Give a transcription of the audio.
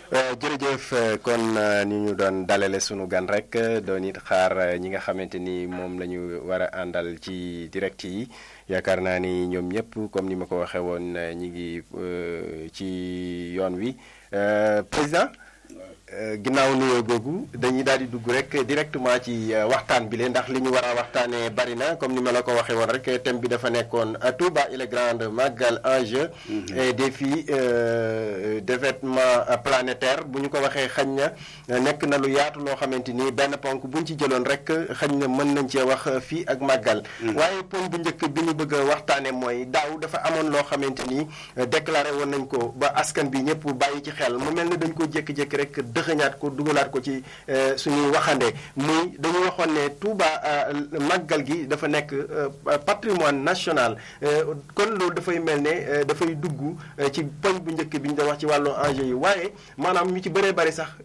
jërëjëf kon ni ñu doon dalale sunu gan rek doon it xaar ñi nga xamante ni moom la ñu war a àndal ci direct yi yaakaar naa ni ñoom ñëpp comme ni ma ko waxee woon ñi ngi ci yoon wi président ginnaaw nuyoo googu dañuy daal di dugg rek directement ci waxtaan bi leen ndax li ñu war a waxtaanee bari na comme ni ma la ko waxee woon rek thème bi dafa nekkoon Touba et les grandes Magal enjeux et défis d'événement planétaire bu ñu ko waxee xañ na nekk na lu yaatu loo xamante ni benn ponk bu ñu ci jëloon rek xañ na mën nañ cee wax fii ak Magal. waaye ponk bu njëkk bi ñu bëgg a waxtaanee mooy daaw dafa amoon loo xamante ni déclaré woon nañ ko ba askan bi ñëpp bàyyi ci xel mu mel ne dañ ko jékki-jékki rek. dëxëñaat ko dugalaat ko ci suñuy waxande muy dañu waxoon ne Touba màggal gi dafa nekk patrimoine national kon loolu dafay mel ne dafay dugg ci poñ bu njëkk bi ñu doon wax ci wàllu enjeu yi waaye maanaam ñu ci bëree bëri sax